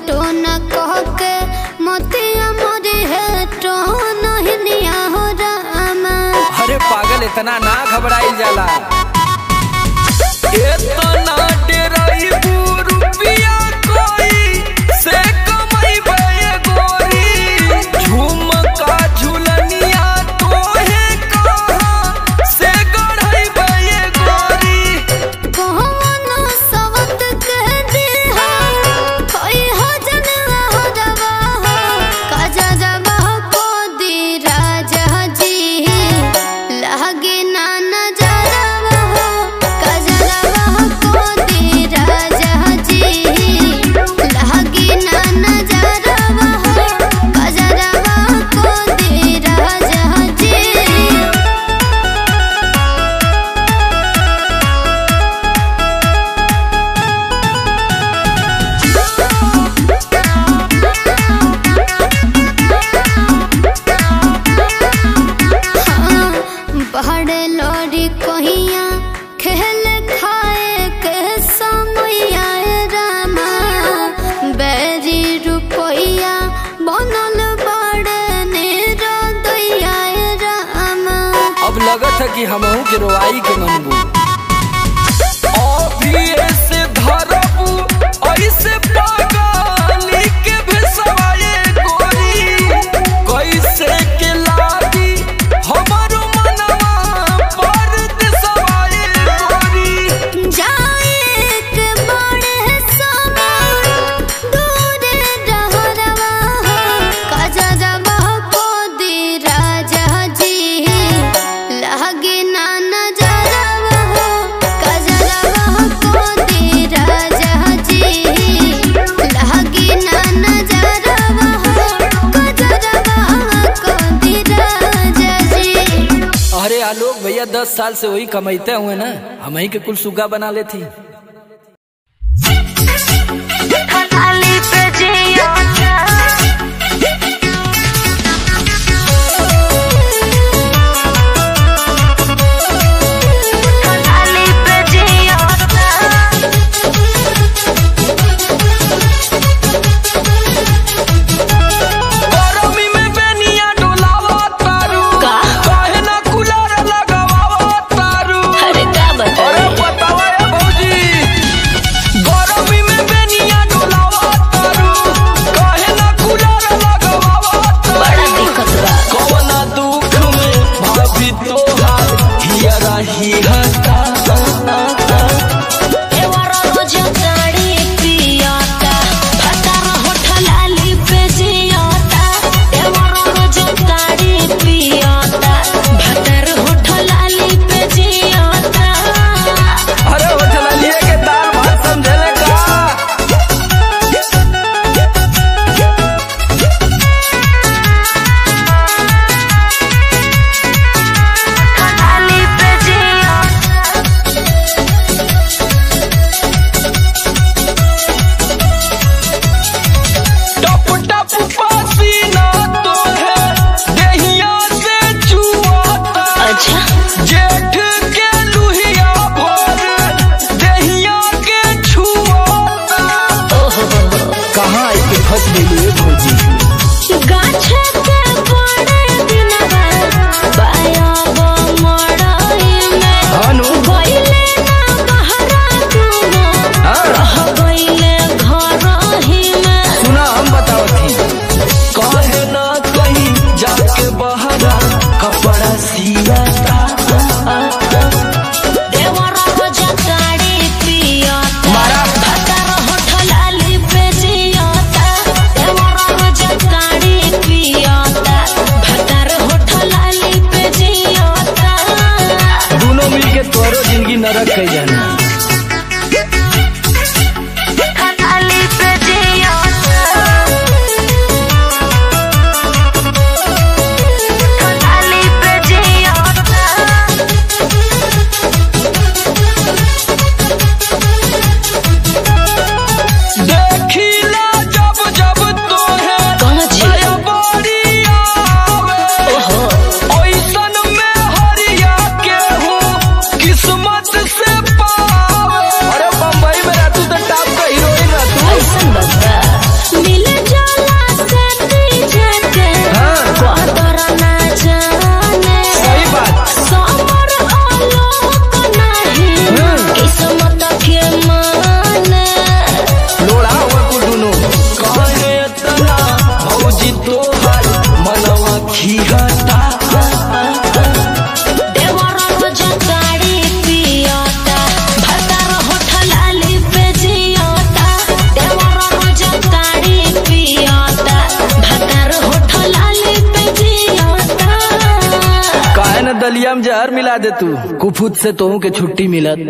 टोन कह के मोतिया मोरी है टोन हिनिया हो रामा अरे पागल इतना ना घबराइल जाला इतना डेराई रुपिया कोई से कमाइबे गोरी झुमका झुलनिया तोहे कहाँ से गढ़इबे गोरी कौन सवत कह दिया कोई हो जनवा हो रवा हो काजा रवा को दी राजा जी लगे ना नजरवा हो काजा रवा को दी राजा जी लगे ना नजरवा हो काजा रवा को दी राजा जी पहाड़े लौरी कहिया खेल खाए के समैया रामा बैरी रुपैया बनल बड़े निरदैया रामा अब लगत है कि हमहू के रोआई के मनबू अभी ऐसे धरबू ऐसे पागली के भेसवाए गोरी कैसे के लागी हमारो मनवा पर देसवाए गोरी जाए के बड़े समय दूर रहरवा हो कजरवा को दी राजा जी लगे ना नजरवा हो कजरवा को दी राजा जी लगे ना नजरवा हो कजरवा को दी राजा जी अरे आलोक भैया दस साल से वही कमाते हुए ना हम ही के कुल सुगा बना लेती खाली पे जिया खाली पे जिया गरमी में बेनिया डोलावा तारू काहे ना कूलर लगावा तारू अरे का बता अरे बतावा ए भौजी गरमी में बेनिया डोलावा तारू काहे ना कूलर लगावा तारू बड़ा दिक्कत बा कवना दुख में भाभी तोहार हियरा ही हता एवारा रोज गाड़ी पियाता भतार होठलाली पे जियाता एवारा रोज गाड़ी पियाता भतार होठलाली पे जियाता अरे वो चला लिए के दाल भात समझले का खाली पे जियाता टप टप पसीना तो है देहिया से चुआता अच्छा जेठ के लुहिया भर देहिया के छुआता ओहो कहाँ आई के फंस गई भौजी गाछ के बड़े दिनवा बाया गो मड़ई में हानु गइले ना बहरा तुम हाँ रह गइले घर ही में सुना हम बताओ थी कहे ना कहीं जाके बहरा कपड़ा सियाता देवर रोज गाड़ी पियाता मारा। भतार होठलाली पे जियाता देवर रोज गाड़ी पियाता भतार होठलाली पे जियाता दोनों मिलके तोरो जिंदगी नरक कई जाना खाली पे जियाता खाली पे जियाता देखिला जब जब तोहे कौन जी? दया बड़ी आवे ओहो ओइसन में हरिया के हूँ किस्मत से पा भुजिया में जहर मिला दे तू कुफुत से तोहू के छुट्टी मिलत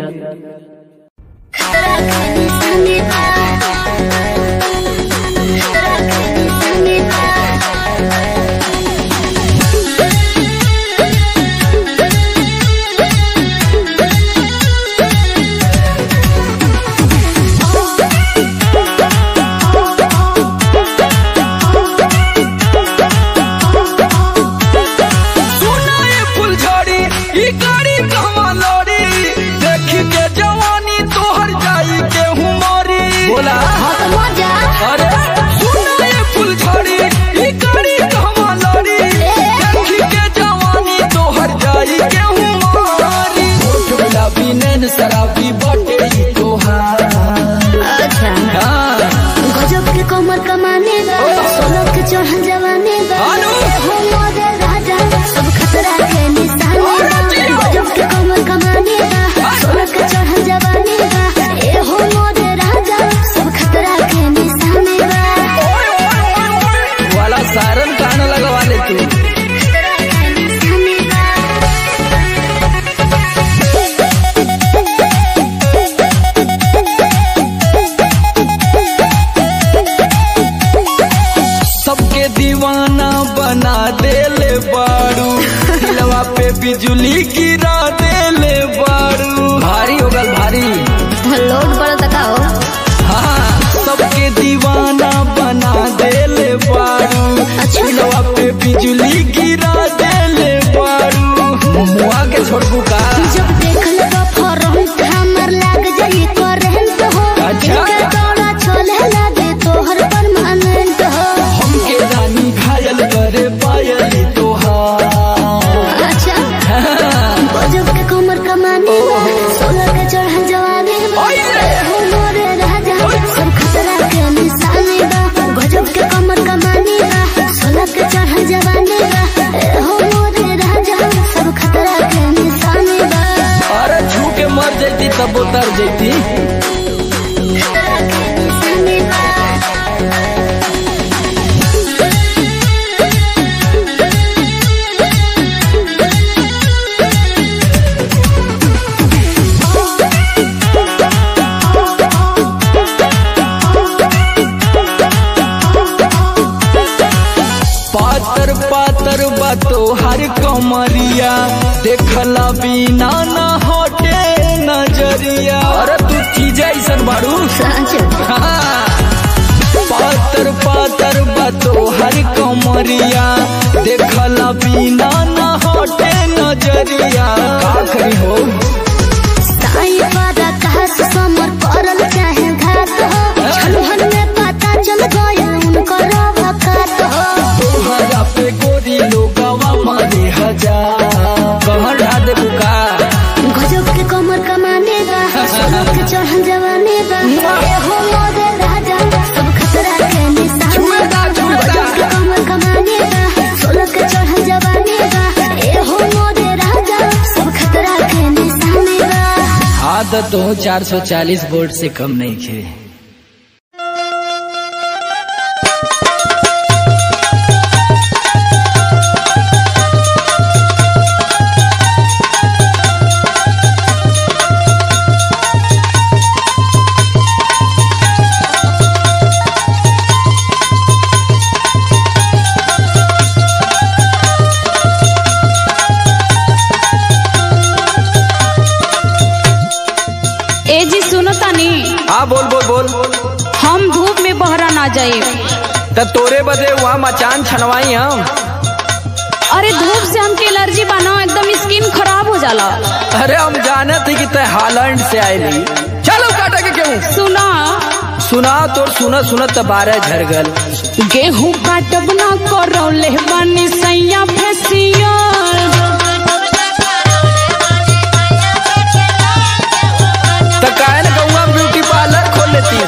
सुनाए फुलझड़ी ई गाड़ी कहवा लड़ी देखी के जवानी तोहर जाई के हुमरी बोला अरे सुनाए फुलझड़ी ई गाड़ी कहवा लड़ी देखी के जवानी तोहर जाई के हुमरी गुलाबी नैन शराबी बटे ई तोहार अच्छा हाँ गजब के कमर कमाने बा सोलह के चढ़ल जवाने बा आलू। हो मोरे राजा सब खतरा के निशाने बा गजब के कमर कमाने बा सोलह के चढ़ल जवाने बा ए हो मोरे राजा सब खतरा के निशाने बा वाला सारन कान लगवा ले तू खतरा के निशाने बा सबके दीवाना बना देले बारू दिलवा पे बिजली गिरा देले बारू भारी हो गल भारी लोड पर तकाओ हाँ सबके दीवाना बना देले बारू अच्छा। दिलवा पे बिजली गिरा देले बारू मुआ के छोड़बू का जब देख ले तो फरहत हमर लाग जाई करंट हो अच्छा। एक दौड़ा चले लागे तोहर परमानेंट हो हमके रानी घायल करे पायली तोहार अच्छा गजब के कमर कमाने बा सोलह के चढ़ल जवानी बा ओए। हो मोरे राजा सब खतरा के निशाने बा गजब के कमर कमाने बा सोलह के चढ़ल जवानी बा हो मोरे राजा सब खतरा के निशाने बा अरे छू के मर जैती तब उतर जैती खतरा के निशाने बा पातर पातर बातो हर कमरिया देखला बिना न हटे नजरिया अरे तू चीज ऐसन बारू सच हाँ। पातर पातर बातो हर कमरिया देखला बिना न हटे नजरिया का करी हो साई वादा कहस समर करल चाहे घात हो छलहन में पता चल गया उनकर वकात हो तोहरा पे गोरी लोगवा मारे हजार कहर ढा दे बुका गजब के कमर कमाने बा सोलह के चढ़ल जवाने बा ए हो मोरे राजा सब खतरा के निशाने बा गजब के कमर कमाने बा सोलह के चढ़ल जवाने बा ए हो मोरे राजा सब खतरा के निशाने बा आदत हो 440 वोल्ट से कम नहीं खे ए जी सुनो तनी हाँ बोल बोल बोल हम धूप में बहरा ना जाए त तोरे बदे वहाँ मचान छनवाई हम अरे धूप से हमके एलर्जी बनाओ एकदम स्किन खराब हो जाला अरे हम जाने थे कि तय हालैंड से आयली चलो काटा के क्यों सुना सुना तोर सुनत सुनत त बारह झर गल गेहूं काटब ना करौले बानी सैया फेसियल त काहे न गौआ ब्यूटी पार्लर खोल लेती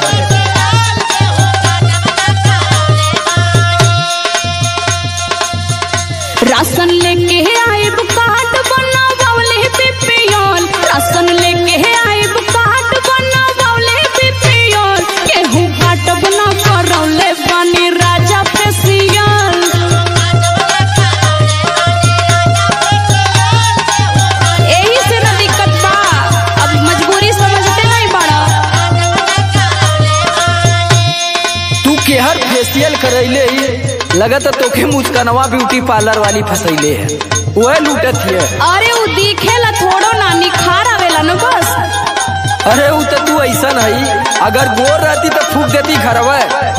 राशन लेके आइब कार्ड बनावले बीपीएल राशन लेके आइब कार्ड बनावले बीपीएल गेहूं काटब ना करौले बानी राजा फेसियल मेहर फेशियल करैले ही लगत तोखे मुस्कनवा ब्यूटी पार्लर वाली फसैले है वह लूटत है अरे वो दिखेला थोड़ो ना निखार आवेला न बस अरे उ तो तू ऐसा नहीं अगर गोर रहती तो फूक देती घरवा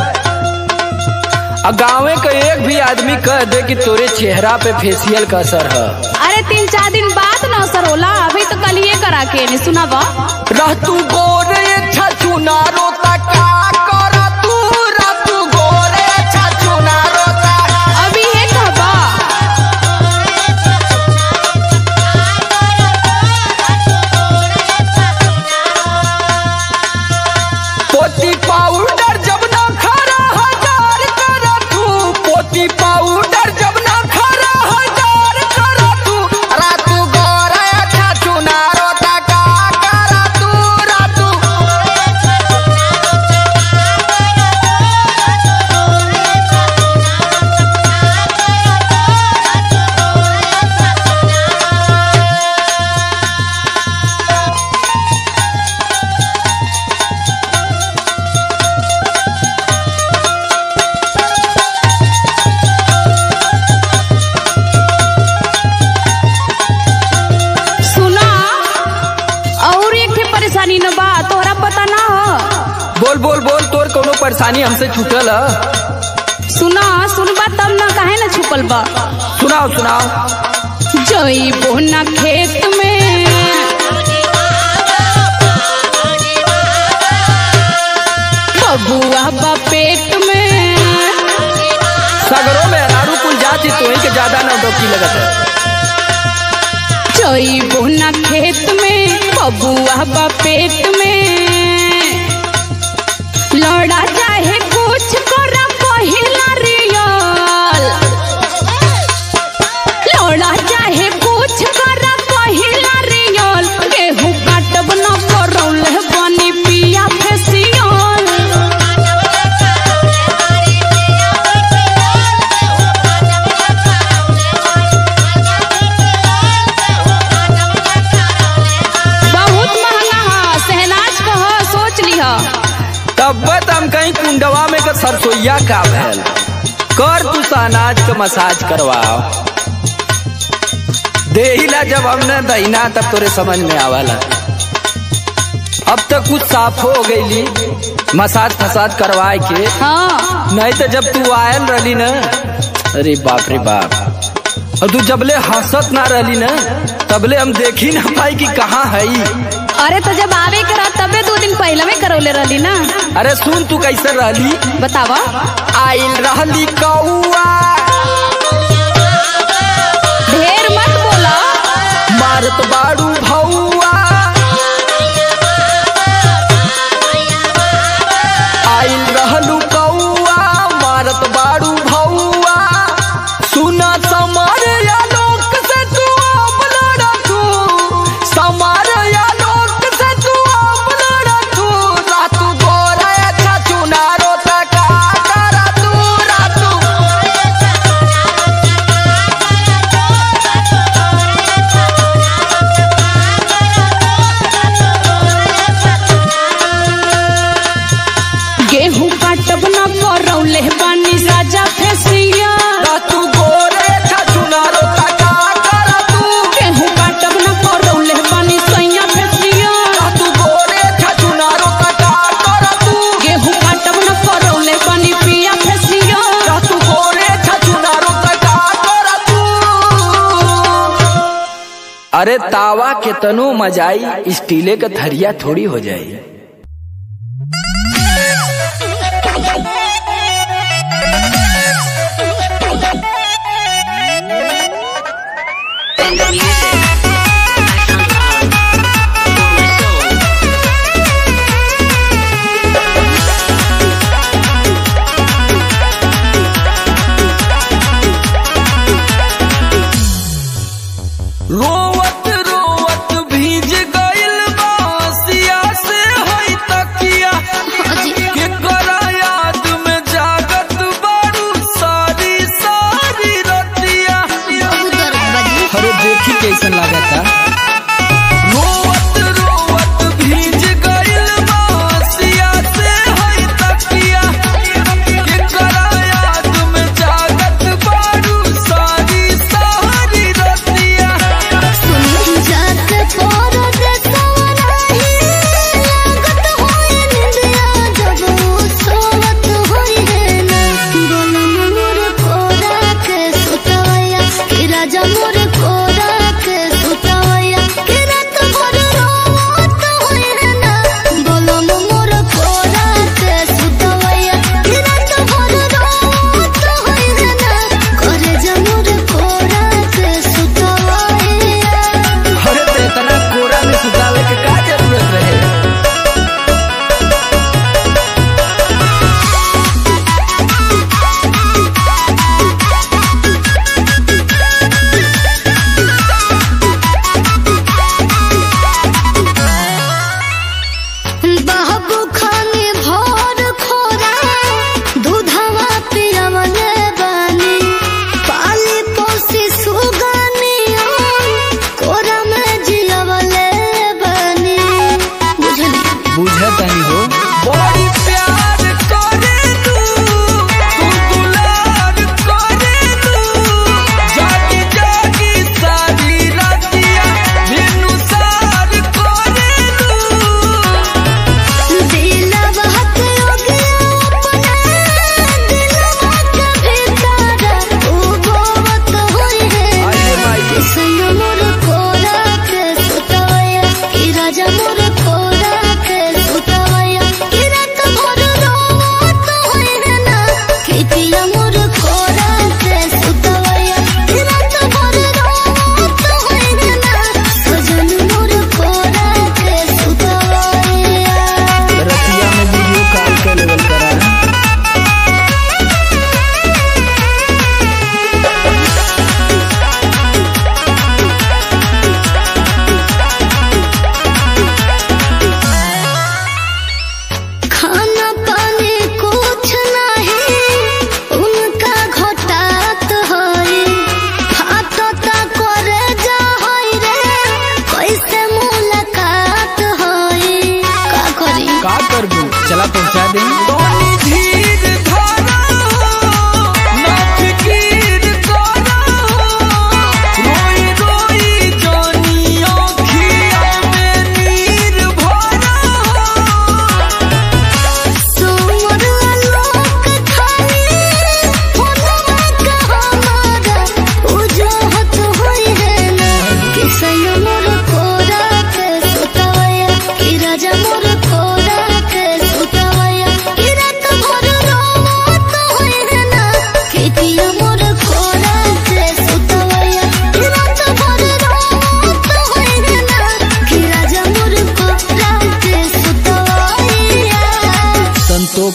आ गाँवे का एक भी आदमी कह दे कि तोरे चेहरा पे फेशियल का असर है अरे तीन चार दिन बाद न असर होला अभी तो कल ये करा के नहीं सुना बा रह तू गोरे छछु नारो ता का कर तू रह तू गोरे छछु नारो ता अभी ये कहबा पोती पाउडर जब ना खरा हजार कर तू पोती पाउडर जब ना खरा हजार कर तू रह तू गोरे छछु नारो ता का कर तू रह तू सुना और एक ठे परेशानी न बा तोहरा पता ना हो बोल बोल बोल तोर कोनो परेशानी हमसे छूटल है सुना सुनबा तब ना काहे ना छुपल बा सुनाओ सुनाओ जइबो ना खेत में बबुआ बा पेट में सगरों में अनारू कुल जाति तो ही के ज्यादा नौटंकी लगत है जइबो ना खेत में बबुआ बा पेट में लड़ा चाहे कुछ कर पहिला रियल लड़ा चाहे कुछ कर पहिला रियल गेहूं काटब न करौल बनी पिया फेसियल बहुत महंगा है सहनाज का है सोच लिह तब हम कहीं कुंडवा में का सरसोईया का भैल कर तू अनाज का मसाज करवाओ देहिला जब हमने दहीना तब तोरे समझ में आवला अब तक कुछ साफ हो गईली मसाज फसाज करवाए के हाँ नहीं तो जब तू आयल रही ना अरे बाप रे बाप और तू जबले हंसत ना रही ना तबले हम देखी ना पाई कि कहाँ है अरे तो जब आवे करा तबे दो दिन पहले में करौले रहली ना अरे सुन तू कैसे रहली बतावा आइल रहली कौआ ढेर मत बोला मारत बाड़ू भौआ आइल रहलू कौआ मारत बाड़ू भौआ सुना समार या लोक से तू अपना रखू समार या लोक से तू अपना रखू रातू गोरा अच्छा चुनारो तका करा तू रातू गेहूं काटब न करौले बानी राजा फेसिया रातू गोरे अच्छा चुनारो तका करा तू गेहूं काटब न करौले बानी सैया फेसिया तू गोरे छचुनारो तका कर तू गेहूं काटब न करौले बानी पिया फेसिया तू गोरे छचुनारो तका कर तू अरे तावा के तनु मजाई स्टीले का थरिया थोड़ी हो जाई रोवत रोवत भीज गइल बासिया से होई तकिया के करा याद में जागत बारू सारी सारी रतिया अरे देखी कैसन लागता रोवत रोवत भीज गइल बासिया से होई तकिया के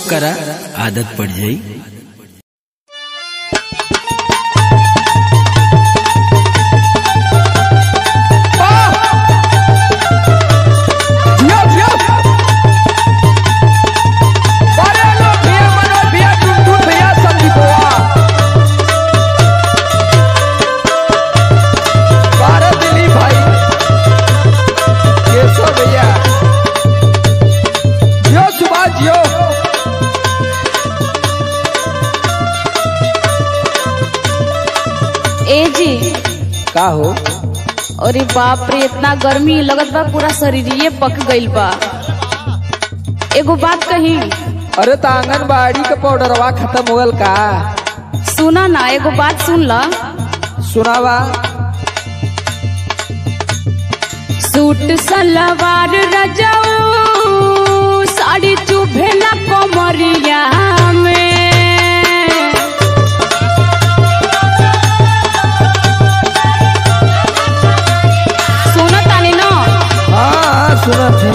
करा आदत पड़ जाई जियो जियो अरे लो भैया मनोज भैया टुनटुन भैया संदीपवा बारह दिलीप भाई केशव भैया जियो सुभाष जियो ए जी का हो अरे बाप रे इतना गर्मी लगत बा पूरा शरीरिये पक गइल बा एगो बात कही अरे तो आंगनबाड़ी के पाउडरवा खत्म हो गल का सुना ना एगो बात सुन ला सुनावा सूट सलवार रजाऊ साड़ी चुभेला कमरिया में सुनो तानी ना हाँ हाँ सुना थे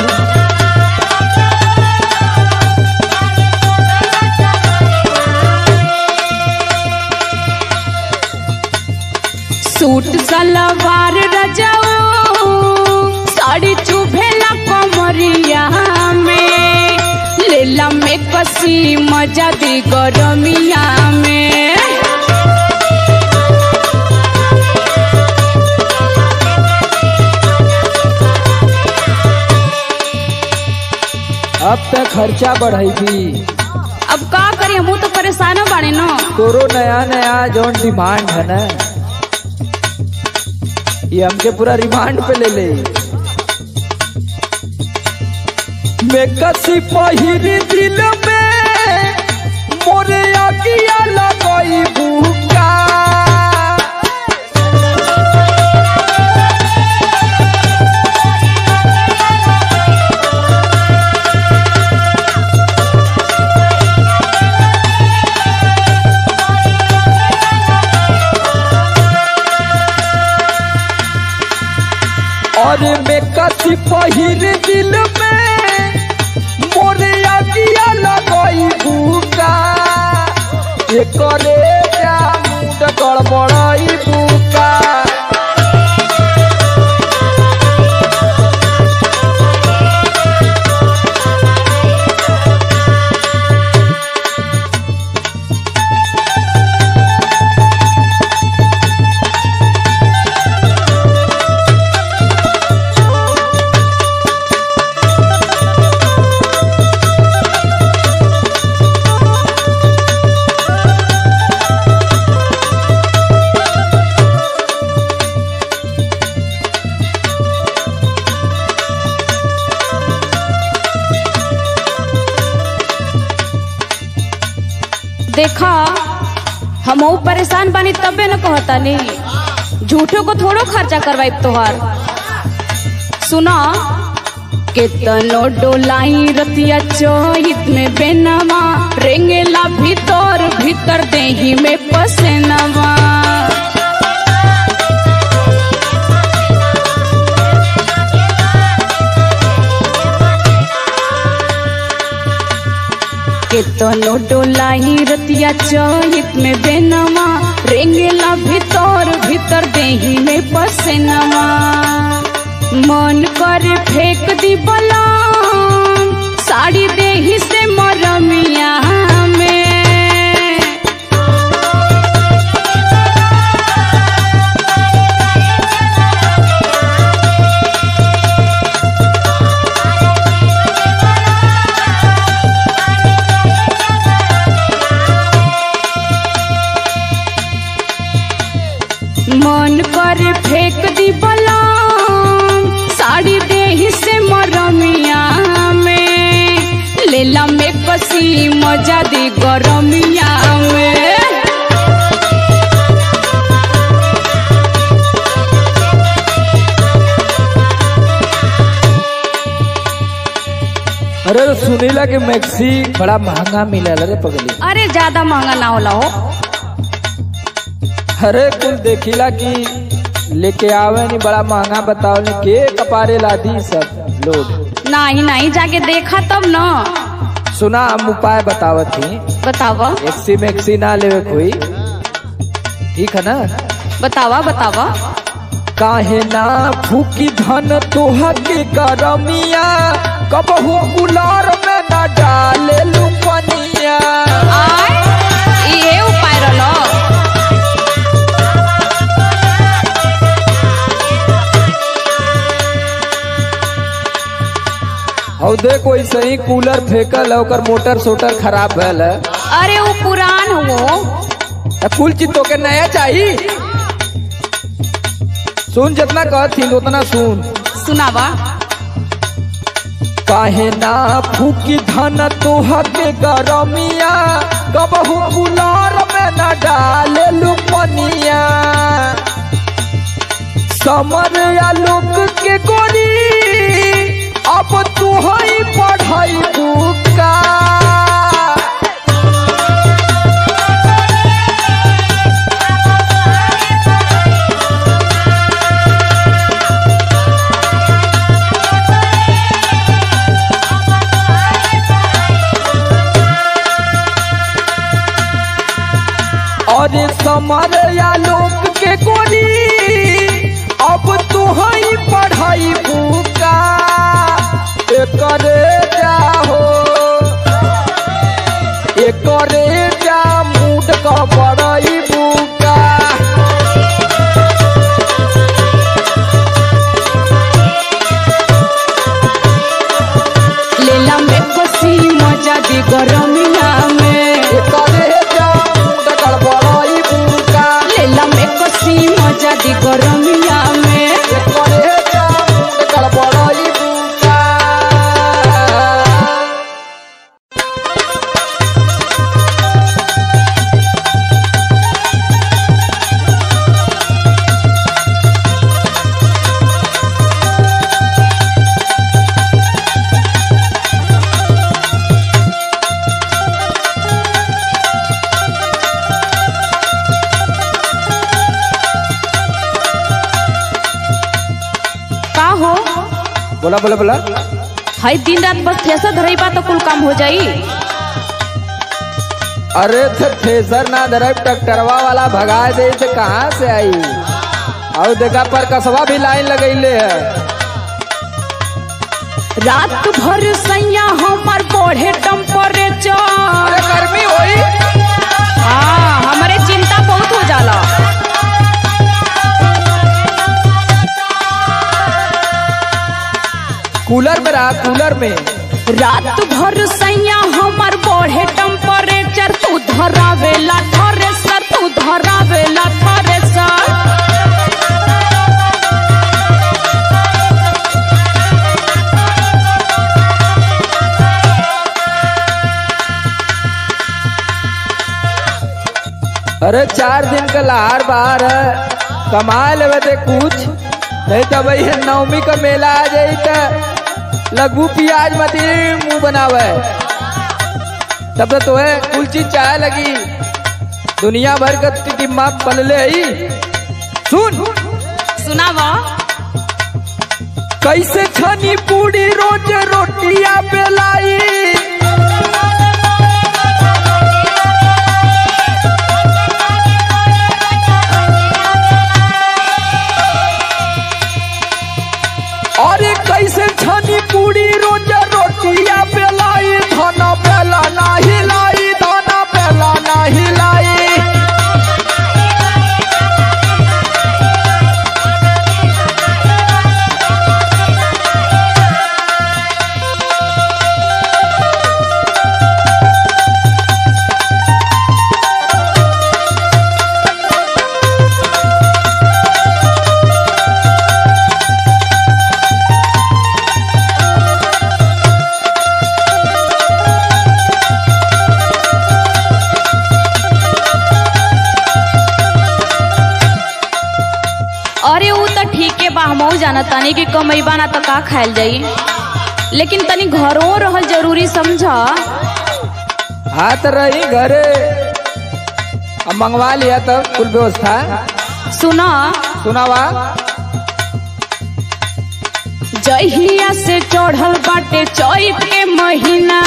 सूट सलवार रजाऊ साड़ी चुभेला कमरिया में लेला में कसी मजा दी गरमिया में अब तक खर्चा बढ़ेगी अब का करी हमू तो परेशान बाड़े न तोरो नया नया जौन डिमांड है ना ये हमके पूरा रिमांड पे ले ले मैं कसी पहिरी दिल में मोरे आगिया लगई बुका और मैं कसी पहिर दिल में मोरे आगिया लगई बुका ये करे जा मुंड गड़बड़ई बुका देखा हमहू परेशान बानी तबे न कहता नहीं झूठो को थोड़ो खर्चा करवाई तोहार सुना केतनो डोलाई रतिया चोहित में बेनवा रेंगेला भीतर भीतर देही में पसेनवा केतनो डोलाई रतिया चोहित में बेनवा रेंगेला भीतर भीतर देही में पसेनवा मन कर फेंक दी बलाम साड़ी देही से मरमिया में मन कर फेंक दी बलाम साड़ी देही से मरमिया में लेला में कसी मजा दी गरमिया में अरे तो सुनीला के मैक्सी बड़ा महंगा मिला रे पगली अरे ज्यादा महंगा ना होला हो अरे कुल देखिला कि लेके आवे नहीं बड़ा महंगा बताओ नहीं के कपारे लादी सब लोग नहीं नहीं जाके देखा तब न सुना हम उपाय बतावत थी बतावा एक्सी में एक्सी ना लेवे कोई ठीक है ना बतावा बतावा काहे ना फूकी धन तोहा के करमिया कबहू कुलार में ना डाले लुपनिया आय ये उपाय रहलो और देखो ऐसे ही कूलर फेंकल है ओकर मोटर सोटर खराब भैल है अरे वो पुरान हो त कुल चीज तो के नया चाहिए सुन जितना कहती उतना सुन सुनावा काहे ना फूकी धन तोहा के गरमिया कबहू कुलार में न डाले लुपनिया समर या लोक के गोरी अब तू ही पढ़ाई बुका और समर या लोक के गोरी अब तू ही पढ़ाई बुका एकरे जाहो एकरे जा मूड का पढ़ाई बुका लेला में कसी मजा दी गरमिया में एकरे जा मूड का पढ़ाई बुका लेला में कसी मजा दी गरमिया में एकरे जा मूड का पढ़ाई बुका का हो बोला बोला बोला हई दिन रात बस थ्रेसर धरई बा तो कुल काम हो जाई अरे थे थ्रेसर ना धरब ट्रैक्टरवा वाला भगा दे तो कहाँ से आई और देखा पर कसवा भी लाइन लगैले है रात भर सैया हमर बढ़े टेम्परेचर अरे गर्मी होई हाँ हमारे चिंता बहुत हो जाला कूलर में रहा कूलर में रात भर सैया हमर बढ़े टेम्परेचर तू धरावेला थ्रेसर तू धरावेला थ्रेसर अरे चार दिन का लहार बाहर है कमा लेवे दे कुछ नहीं तो भाई नवमी का मेला आ जाई तो लगू प्याज मती मुंह बनावे तब तो तोहे कुल चीज चाहे लगी दुनिया भर का टिम्मा पलले ही सुन सुनावा कैसे छनी पूरी रोज रोटिया बेलाई अरे कैसे छनी पूरी रोज रोटिया बेलाई धना बेला ना हिलाई धना बेला ना हिलाई अरे ऊ तो ठीके बा हमहू जाना तानी कि कमैबा ना तो का खायल जाई लेकिन तनी घरों रहल जरूरी समझा हाथ रही घरे अब मंगवा लिया तब कुल व्यवस्था सुना सुनावा जहिया से चढ़ल बाटे चैत के महीना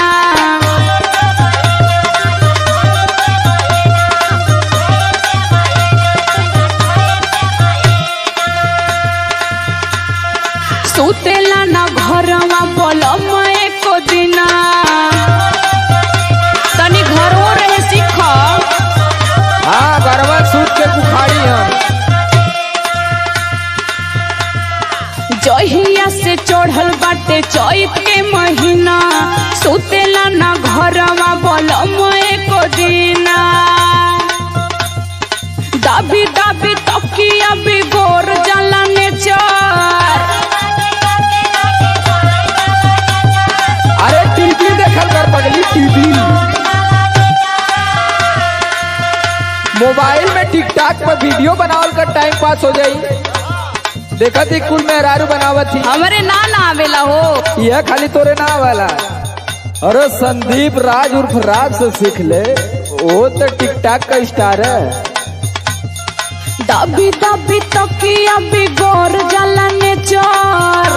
सुतेला ना घरवा पलम एको दिना तनी घरो रहे सीख हाँ गरबा सूत के बुखारी हम जहिया से चढ़ल बाटे चैत के महीना सुतेला ना घरवा पलम एको दिना दाबी दाबी तकिया बिगोर जाला नेचर अरे टीवी देखल कर पगली टीवी मोबाइल में टिकटॉक पर वीडियो बनावल कर टाइम पास हो जाई देखा थी कुल मेहरारू बनावत थी हमरे ना ना आवेला हो यह खाली तोरे ना वाला अरे संदीप राज उर्फ राज से सीख ले वो तो टिकटॉक का स्टार है दाबी दाबी तकिया बिगोर जाला नेचर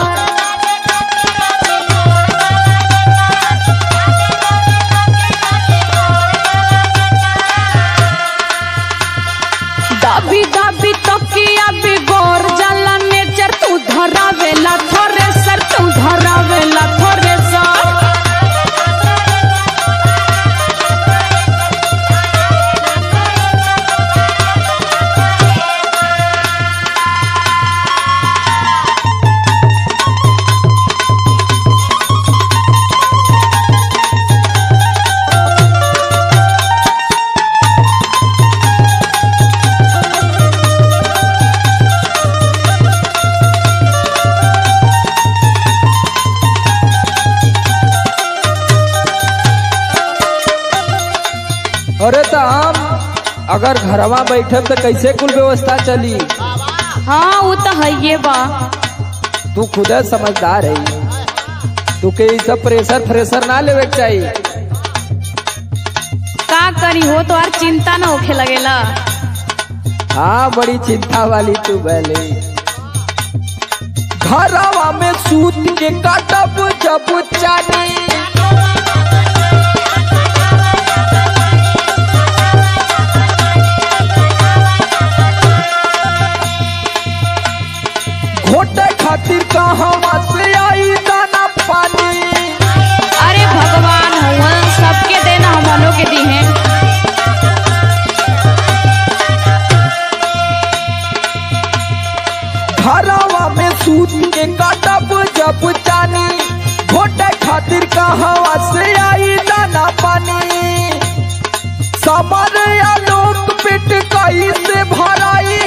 दाबी दाबी तकिया बिगोर जाला नेचर तू धरावेला थ्रेसर तू धरावेला थ्रेसर अरे तो हम अगर घरवा बैठब तो कैसे कुल व्यवस्था चली हाँ वो तो है ये बा तू खुद समझदार है तू के ई सब प्रेशर फ्रेशर ना लेवे के चाहिए का करी हो तो यार चिंता ना होखे लगेला हाँ बड़ी चिंता वाली तू भले घरवा में सूत के काटब जब चानी घोटे खातिर कहवा से आई दाना पानी अरे भगवान हुआ सबके देना हमनों के दी हैं घरवा में सूत के काटब जब चानी घोटे खातिर कहवा से आई दाना पानी समर आलोक पेट कई से भराई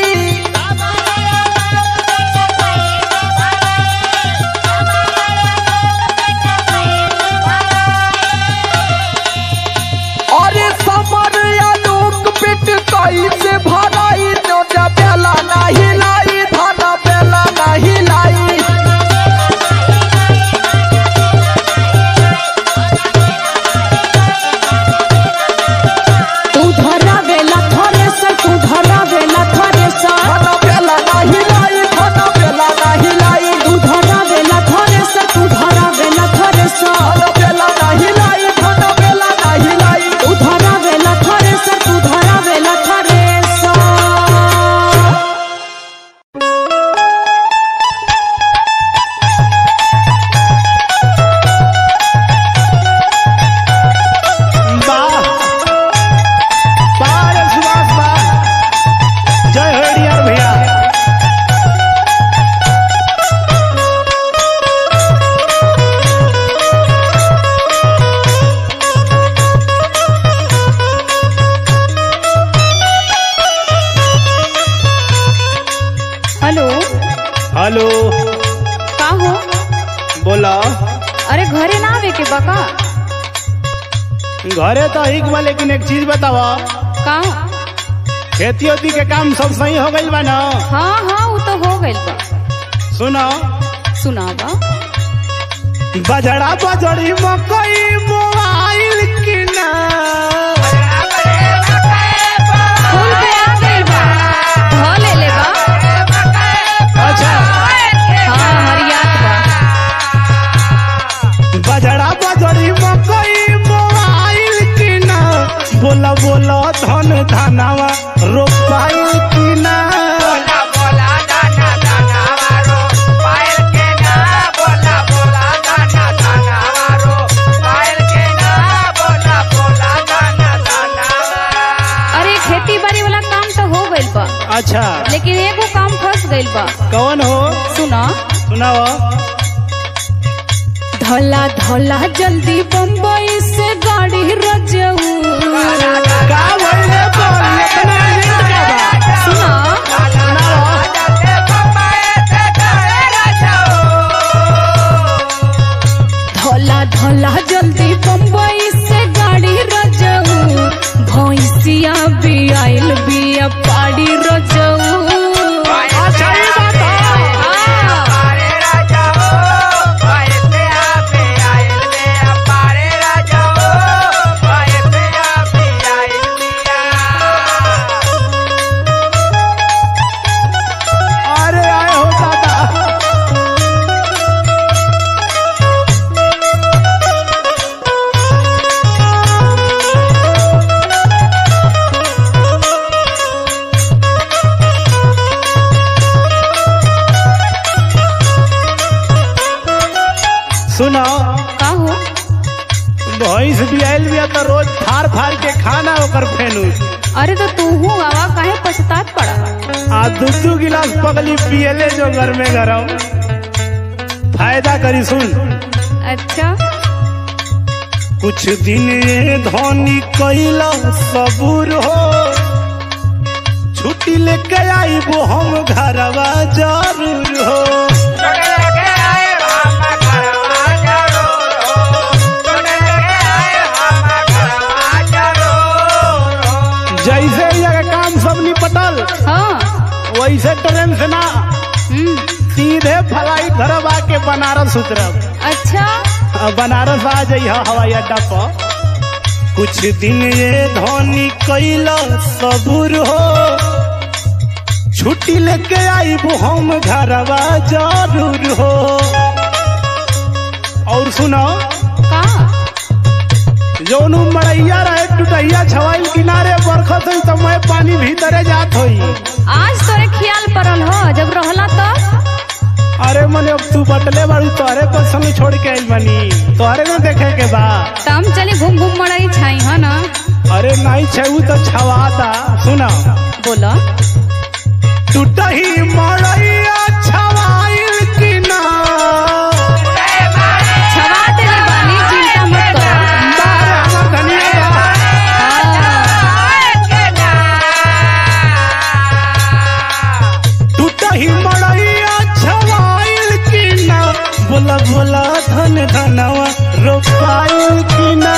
अरे समर आलोक पेट कई से भराई नोटा बेला नहीं लाई धाना बेला नहीं लाई तू धरावेला थ्रेसर तू धरावेला थ्रेसर धाना बेला नहीं लाई धाना बेला नहीं लाई तू धरावेला थ्रेसर तू धरावेला थ्रेसर धाना बेला नहीं लाई धाना बेला नहीं लाई तू धरावेला थ्रेसर तू धरावेला थ्रेसर वाह वाह रे सुभाष वाह जय हो यार भैया हेलो हेलो का हो बोला अरे घरे ना आवे के बका घरे तो ही बा लेकिन एक चीज बतावा का खेती ओती के काम सब सही हो गइल बा ना हाँ हाँ वो तो हो गइल बा सुनो सुनावा बजड़ा बजड़ी मकई मोबाइल की ना फूल पे आ गइल बा ध ले ले बा अच्छा हाँ हरियात बा धनवा रोपाई की ना अरे खेती बाड़ी वाला काम तो हो गइल बा अच्छा लेकिन एगो काम फंस गइल बा कौन हो सुना सुनाओ धला धला जल्दी बम्बई से गाड़ी रजऊ का भइले बोल इतना लेट का बा सुना धला धला जल्दी बम्बई से गाड़ी रजऊ भैंसिया भी आइल बिया पाड़ी रजऊ अच्छा ये बात है अरे आए हो दादा सुनो का हो भैंस भी आयल बिया तो रोज फाड़ फाड़ के खाना ओकर फेनू अरे तो तू हूँ आवा काहे पछतात पड़ा आ दू दू गिलास पगली पियले जो घर में गरम फायदा करी सुन अच्छा कुछ दिन ये धोनी कैला सबूर हो छुट्टी लेके आई वो हम घरवा जरूर हो जैसे ही अगर काम सब निपटल हाँ वैसे ट्रेन से ना हम्म, सीधे फ्लाइट धरब आके बनारस उतरब अच्छा अब बनारस आ जाइए हवाई अड्डा पर कुछ दिन ये धोनी कैला सबूर हो छुट्टी लेके आई वो हम घरवा जरूर हो और सुनो का जौन उ मड़ैया रहे टुटैया छवाइल किनारे बरखत हुई तो मैं पानी भीतरे जात होई आज तोरे ख्याल पड़ल हो जब रहला तो अरे मने अब तू बटले बाड़ू तोहरे पर संग छोड़ के आइल बनी तोहरे ना देखे के बा तम चली घूम घूम मड़ाई छाई है ना अरे नहीं छऊ तो छवाता सुना बोला टूटही मड़ैया छवाइल कि ना छवा देले बानी चिंता मत करो बारे हमर धनिया बा। टूटही मड़ैया छवाइल कि ना बोला बोला धन धनवा रोपाइल कि ना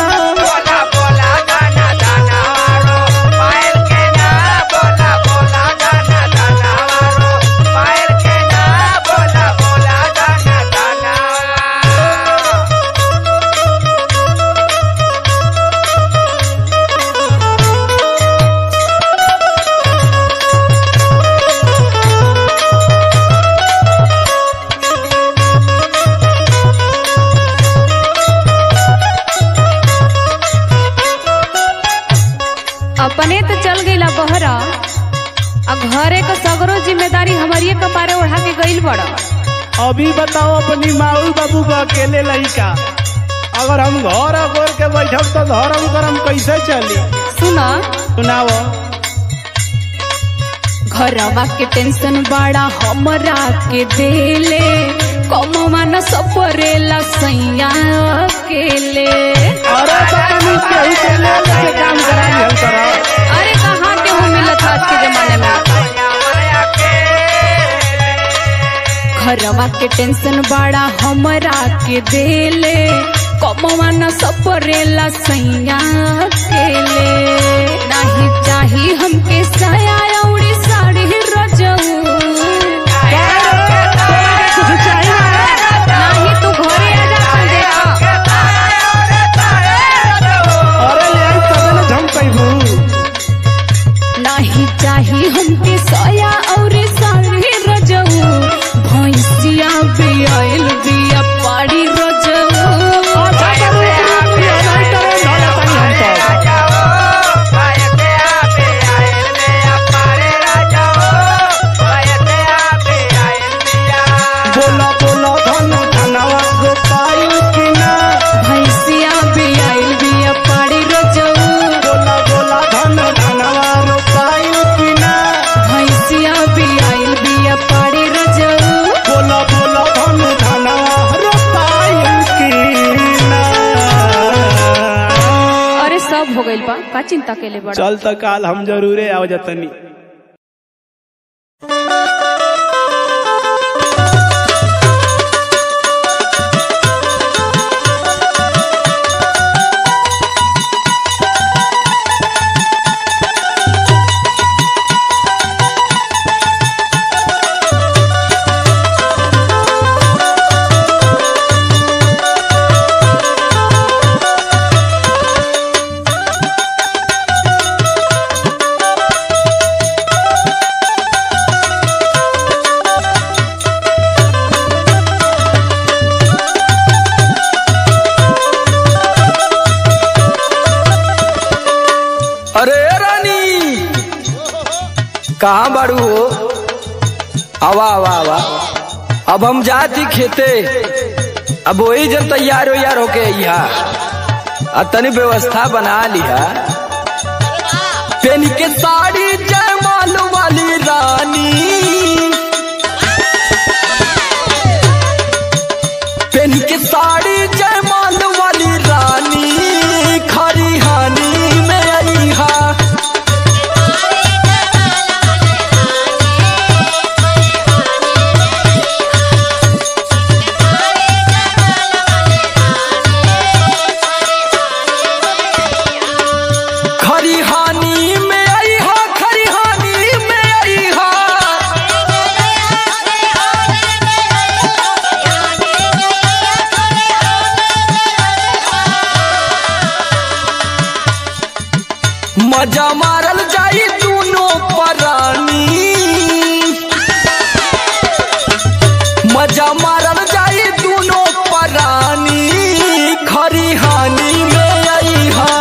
अपने तो चल गईला बहरा आ घरे का सगरो जिम्मेदारी हमारी कपारे उठा के गईल बड़ा अभी बताओ अपनी माऊ बाबू को अकेले लड़का अगर हम घर अगोर के बैठब तो धर्म करम कैसे चली सुना सुनाओ घरवा के टेंशन बड़ा हमरा के देले कमवा न सपरेला सैया अकेले अरे तो तनी केहू के ले लेके काम कराई हम करा अरे कहाँ के हो मिलत आज के जमाने में घरवा के टेंशन बड़ा हमरा के देले कमवा न सपरेला सैया अकेले नाही चाही हमके साया औरी साड़ी रजऊ कुछ चाहिए नाही तू घरे आ जा अपन देखा अरे ले आई तबे ना झम पैबू नाही चाही हमके साया और साड़ी रजऊ भैंसिया भी आइल बिया पाड़ी रजऊ अच्छा तो रुक रुक ये नहीं करे धोले तनी हम तो बा का चिंता केले बड़ा चल त काल हम जरूरे आव जतनी अरे रानी कहाँ बाड़ू हो आवा आवा आवा अब हम जाती खेते अब वही जब तैयार हो यार होके यहाँ आ तनी व्यवस्था बना लिया पेन के साड़ी जयमाल वाली रानी पेन के साड़ी जयमाल वाली रानी खरी हानी में आई हा खरी हानि में आई हा खरी हानि में आई हा मजा मारल जाई दोनों परानी मजा मारल जाई दोनों परानी खरी हानि में आई हा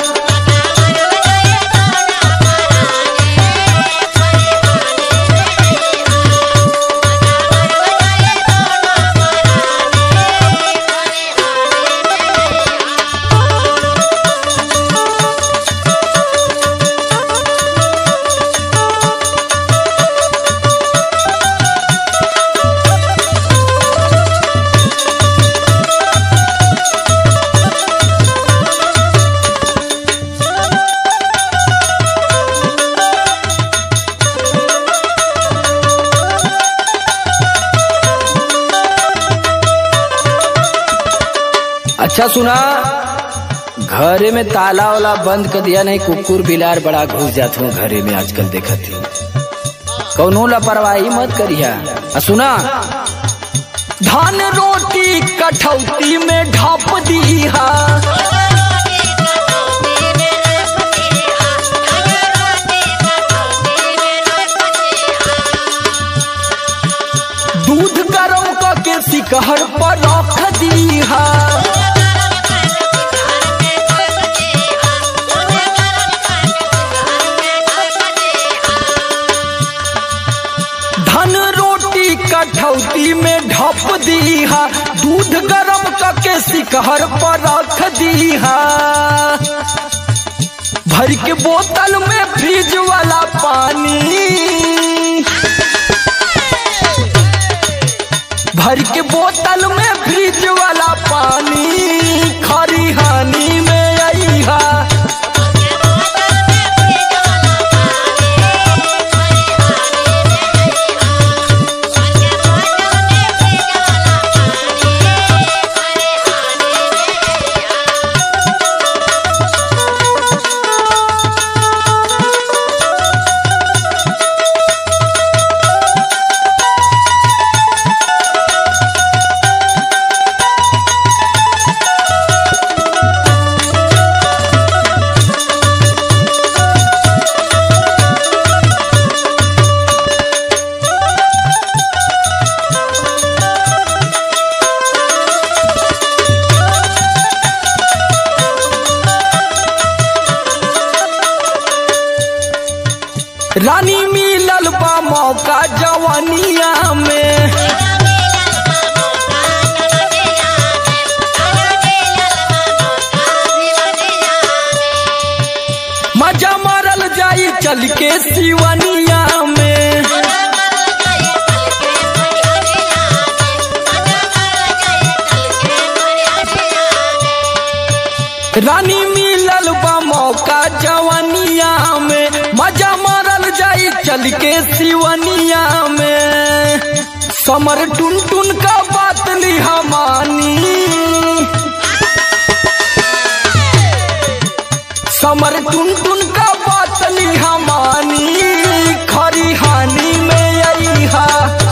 अच्छा सुना घरे में ताला वाला बंद कर दिया नहीं कुकुर बिलार बड़ा घुस जाते हूँ घरे में आजकल देखा थी कौनो लापरवाही मत करिया आ सुना धान रोटी कठौती में ढाप दीहा दूध गरम करके सिकहर पर रख दीहा धन रोटी कठौती में ढप दीहा दूध गरम करके सिकहर पर रख दीहा भर के बोतल में फ्रिज वाला पानी भर के बोतल में फ्रिज वाला पानी खरी हानि में आई हा रानी मिलल बा मौका जवानिया में मजा मारल जाई चल के सिवनिया में रानी मिलल बा मौका चल के सिवनिया में समर टुन टुन का बात लिहा मानी समर टुन टुन का बात लिहा मानी खरी हानि में अइहा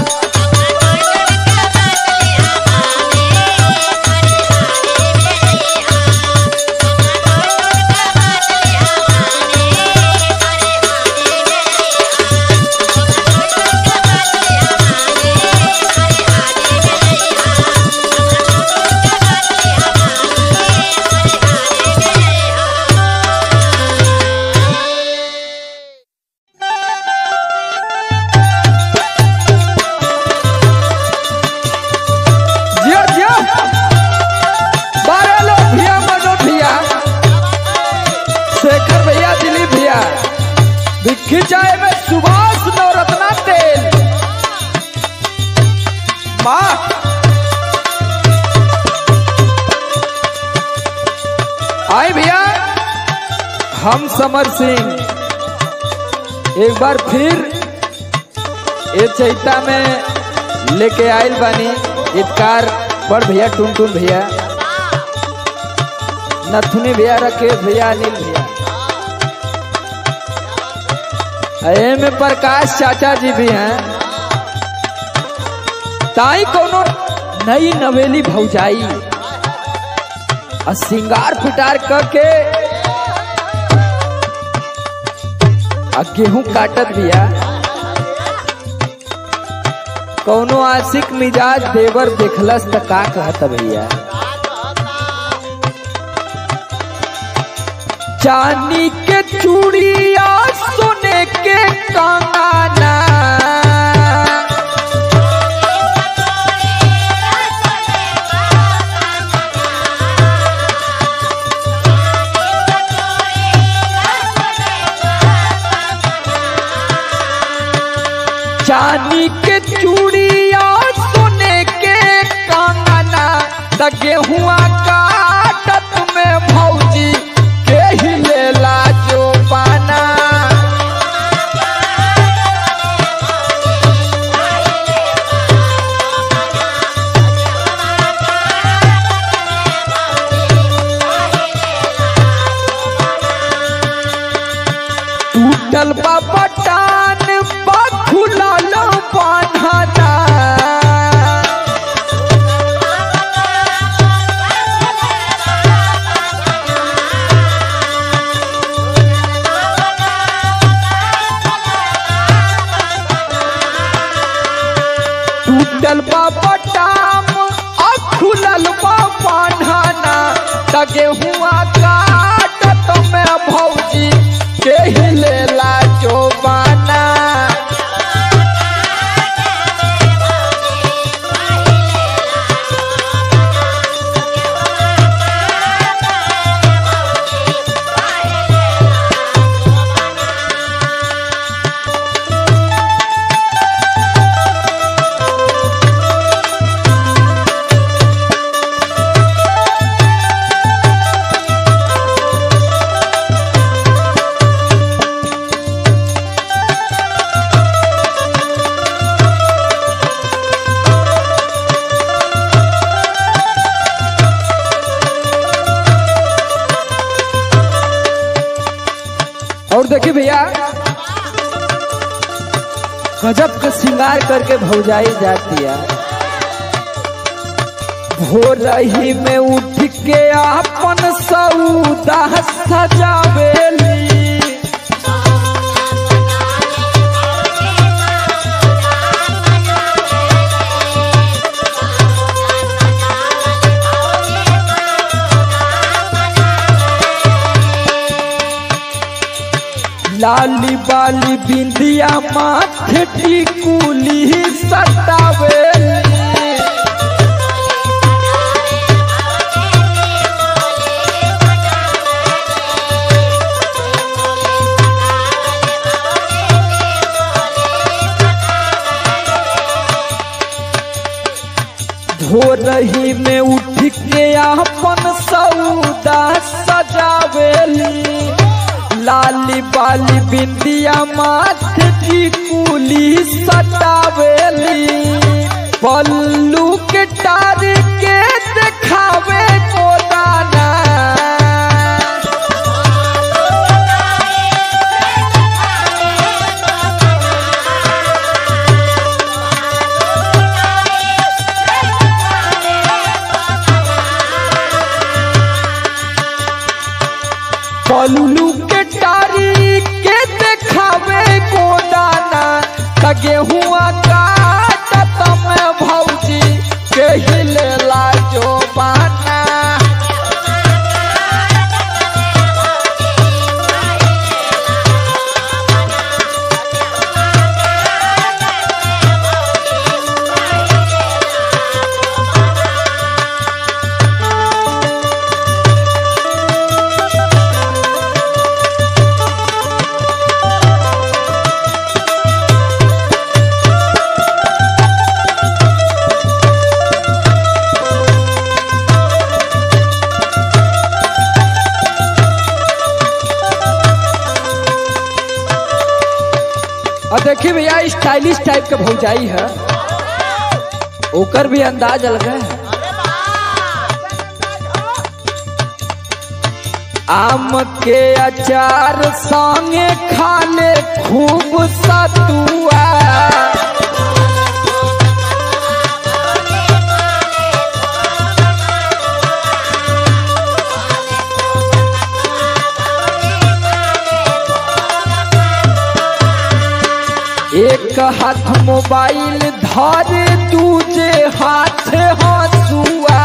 जियो जियो बारह लोग भैया मनोज भैया शेखर भैया दिलीप भैया भिक्खी चाय में सुभाष नवरत्ना तेल माँ आए भैया हम समर सिंह एक बार फिर ये चैता में लेके आयल बानी इतकार बड़ भैया टुन टुन भैया नथुनी भैया राकेश भैया अनिल भैया ए में प्रकाश चाचा जी भी हैं ताई कोनो नई नवेली भौजाई और सिंगार पिटार करके आ गेहूं काटत भैया कौनो आशिक मिजाज देवर देखलस त का कहत भैया चांदी के चूड़िया सोने के कंगना चांदी के चूड़िया सोने के कंगना त गेहुआ काटत में भौजी के ही लेला जो पाना टूटल बा बटान बा खुलल बान्हना टूटल बा बटाम आ खुलल बा बान्हना त गेहुआ काटत में भौजी के ही लेला जो बाना और देखिए भैया गजब का श्रृंगार करके भौजाई जाती है भोर रही में उठ के अपन सऊदा सजावेली लाली बाली बिंदिया माथे टिकुली सटावेली भोरही में उठ के अपन सौदा सजावेली लाली बाली बिंदिया माथे की कुली सटावेली पल्लू के टार के देखावे को दाना पल्लू के टारी के देखावे को दाना त गेहुआ काटत में भौजी के हिलेला जो बाना और देखिए भैया स्टाइलिश टाइप के भौजाई है ओकर भी अंदाज अलग है आम के अचार संगे खाले खूब सतुआ एक हाथ मोबाइल धरे दूजे हाथ हंसुआ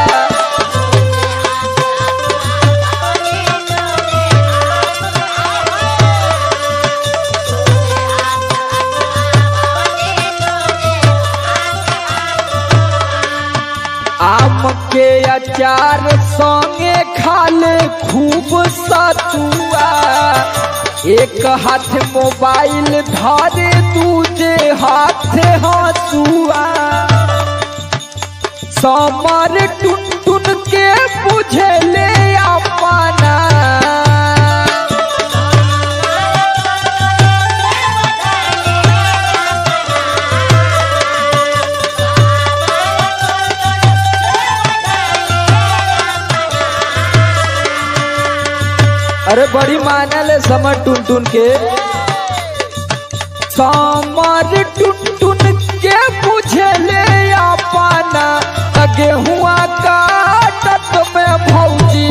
आम के अचार संगे खाले खूब सतुआ एक हाथ मोबाइल धरे दूजे हाथ हंसुआ समर टुन टुन के बुझले अपना अरे बड़ी मानल है समर टुन टुन के समर टुन टुन के बुझले अपना त गेहुआ काटत में भौजी